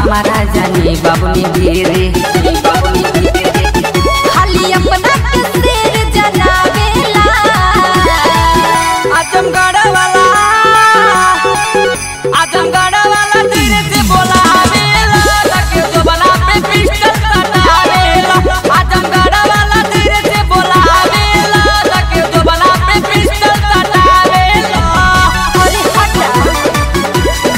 हमारा जानी बाबुनी धीरे बाबुनी धीरे खाली अपना के सिर जनावेला आजमगढ़ वाला आजमगढ़ वाला धीरे से बोलावेला लगे जो बना पे पिस्टल कटावेला आजमगढ़ वाला धीरे से बोलावेला लगे जो बना पे पिस्टल कटावेला अरे हटा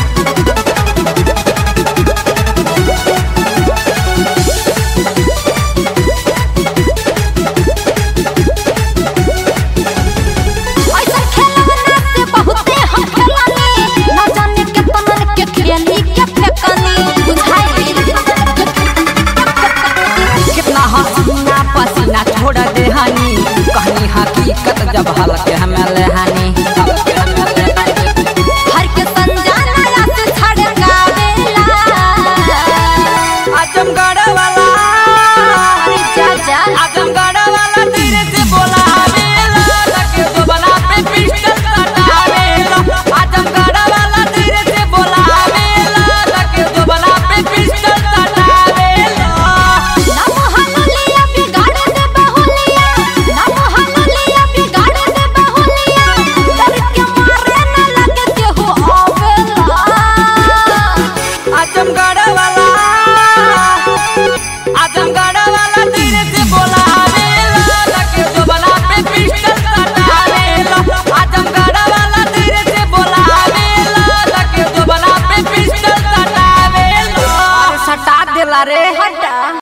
ऐसा खेलवना से बहुते हम खेलानी ना जाने के तमन के खेली के फेकनी बुझाई कितना हसीना पसीना छोड़ दे हनी कहनी हकीकत जब हल्के हमें लेहानी हल्के हमें लेहानी हर के संजाना या से छड़कावेला आजमगढ़ वाला अरे जा जा आजमगढ़ वाला धीरे से बोलावेला लगे जो बना पे पिस्टल कटावेला आजमगढ़ वाला धीरे से बोलावेला लगे जो बना पे पिस्टल कटावेला नम हनुलिया बिगाड़ दे बहुलिया नम हनुलिया बिगाड़ दे बहुलिया डर के मारे न लगे केहू आवेला आजमगढ़ वाला आजमगढ़ वाला धीरे से बोलावेला लगे जो बना पे पिस्टल कटावेला आजमगढ़ वाला धीरे से बोलावेला लगे जो बना पे पिस्टल कटावेला अरे सटा देला रे हटा